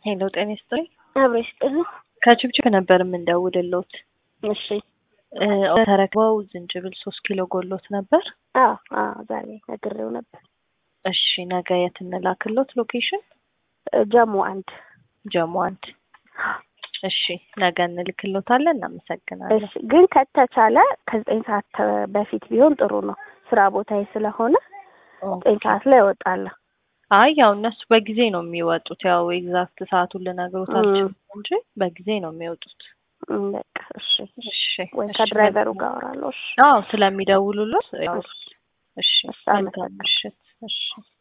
ሄሎ ጤና ይስጥልኝ። አብሮ ይስጥልኝ። ከችብችብ ነበር የምንደውልሎት። እሺ እ ተረክበው ዝንጅብል ሶስት ኪሎ ጎሎት ነበር። አዎ አዎ ዛሬ ነግሬው ነበር። እሺ ነገ የት እንላክሎት? ሎኬሽን እ ጀሞ አንድ ጀሞ አንድ። እሺ ነገ እንልክሎታለን። እናመሰግናለን። እሺ ግን ከተቻለ ከዘጠኝ ሰዓት ተ- በፊት ቢሆን ጥሩ ነው። ስራ ቦታዬ ስለሆነ ዘጠኝ ሰዓት ላይ እወጣለሁ። አይ ያው እነሱ በጊዜ ነው የሚወጡት። ያው ኤግዛክት ሰዓቱን ልነግሮት እም። አልችልም እንጂ በጊዜ ነው የሚወጡት። እም፣ በቃ እሺ እሺ ወይ እሺ፣ ከድራይቨሩ መልካም። ጋር አወራለሁ። እሺ አዎ ስለሚደውሉሎት ያው እሺ እሺ እሺ፣ መልካም አመሰግናለሁ። ምሽት። እሺ